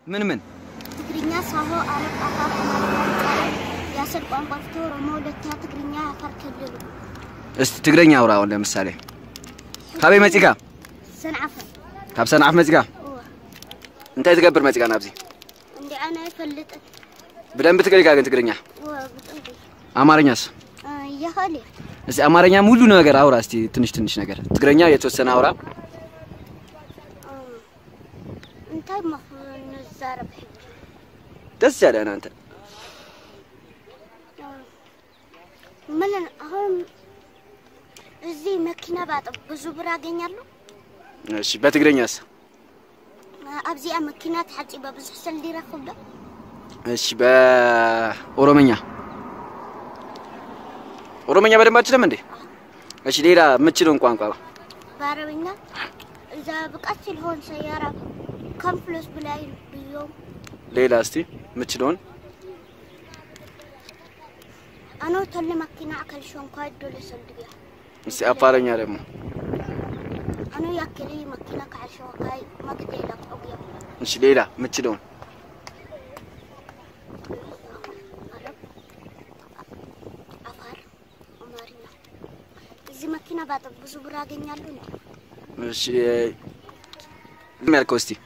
ምን ምን? ትግርኛ፣ ሳሆ፣ አረብ፣ አፋር፣ አማርኛ፣ የአስር ቋንቋ ፍትህ፣ ኦሮሞ፣ ሁለተኛ ትግርኛ፣ የአፋር ክልል እስቲ ትግረኛ አውራ። አሁን ለምሳሌ ካበይ መፂካ ሰንዓፈ ካብ ሰንዓፍ መፂካ እወ እንታይ ትገብር መፂካ ናብዚ እንዲ ኣነ ኣይፈልጥን ብደንብ ትግሪካ ግን ትግርኛ እወ ብጥንቂ አማርኛስ ይኽእል እየ እስቲ አማርኛ ሙሉ ነገር አውራ እስቲ ትንሽ ትንሽ ነገር ትግረኛ የተወሰነ አውራ እንታይ መኽ ንዛረብ ሕጂ ደስ ያለህን አንተ ምን አሁን እዚህ መኪና ባጥብ ብዙ ብር አገኛለሁ እሺ በትግረኛስ ኣብዚኣ መኪና ተሓፂበ ብዙሕ ሰልዲ ይረክብ ዶ እሺ በኦሮመኛ ኦሮመኛ በደንብ አትችልም እንዴ እሺ ሌላ የምችለውን ቋንቋ በአረብኛ እዛ ብቃት ሲልሆን ሰያራ ከም ፍሎስ ብላይ ብዮም ሌላ እስቲ የምችለውን ኣነ ተሊ መኪና ኣከልሾን ኳ ዶለ ሰልድያ እስቲ አፋረኛ ደግሞ ኣነ ያክሊ መኪና ካዕሾ ካይ መግደላ ቆግዮ እሺ ሌላ የምችለውን አረብ አፋር አማርኛ እዚህ መኪና ባጥብ ብዙ ብር አገኛለሁ እንዴ እሺ ምን ያልከው እስቲ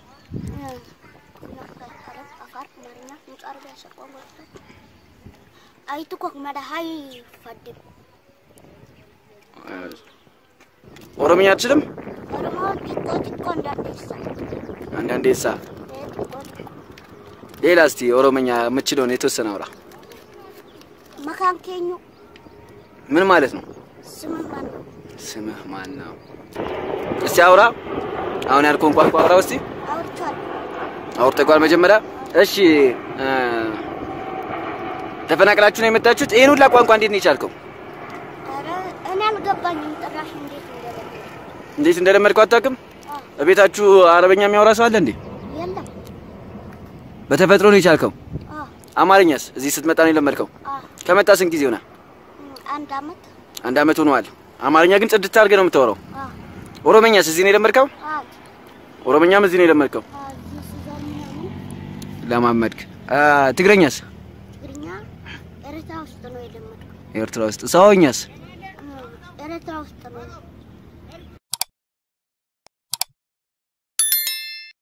አረብ አፋር አማርኛ ንጹ አረቢያ ሰቋን ወጥቶ አይትኮክ መድሃይ ፈድም ኦሮምኛ አትችልም ኦሮሞ ጢቆ ጢቆ እንዳንዴሳ አንዳንዴ ሳ ጢቆ ሌላ እስቲ ኦሮምኛ የምችለውን የተወሰነ አውራ መካን ኬኙ ምን ማለት ነው ስምህ ማን ነው? ስምህ ማን ነው እስቲ አውራ አሁን ያልከውን ቋንቋ አውራ እስቲ አውርቻለሁ። አውርተጓል መጀመሪያ እሺ እ ተፈናቅላችሁ ነው የመጣችሁት ይሄን ሁላ ቋንቋ እንዴት ነው የቻልከው ኧረ እኔ አልገባኝም ጭራሽ እንዴት እንደለለ እንዴት እንደለመድከው አታውቅም እቤታችሁ አረበኛ የሚያወራ ሰው አለ እንዴ የለም በተፈጥሮ ነው የቻልከው አ አማርኛስ እዚህ ስትመጣ ነው የለመድከው አ ከመጣ ስንት ጊዜ ሆነ አንድ አመት አንድ አመት ሆኗል አማርኛ ግን ጽድት አድርገህ ነው የምታወራው አ ኦሮመኛስ እዚህ ነው የለመድከው አ ኦሮመኛም እዚህ ነው የለመድከው አ እዚህ ስዘምነው ለማመድክ አ ትግረኛስ ትግርኛ ኤርትራ ውስጥ ነው የለመድኩት። ኤርትራ ውስጥ ሰውኛስ እ ኤርትራ ውስጥ ነው